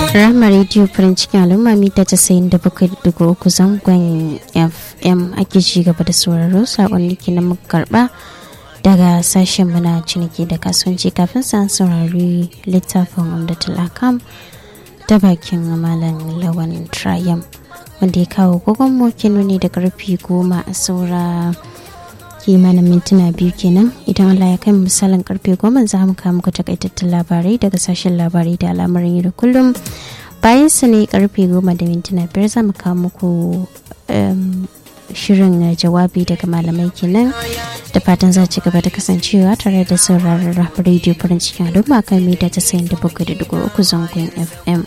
Rama Radio farin cikin al'umma mita casa'in da bakwai da uku zangon FM ake ci gaba da sauraro sakonni ke na muka karba daga sashen muna ciniki da kasuwanci kafin sa saurari littafin umdatul akam ta bakin malam lawan triumph wanda ya kawo gogon mokin ne da karfi goma a saura kimanin mintuna biyu kenan idan Allah ya kai misalin karfe goma za mu kawo muku takaitattun labarai daga sashen labarai da al'amarin yau da kullum bayan su ne karfe goma da mintuna biyar za mu kawo muku shirin jawabi daga malamai kenan da fatan za ci gaba da kasancewa tare da sauraron rediyo farin cikin al'umma kan mita ta sayin da bakwai da dugu uku zangon fm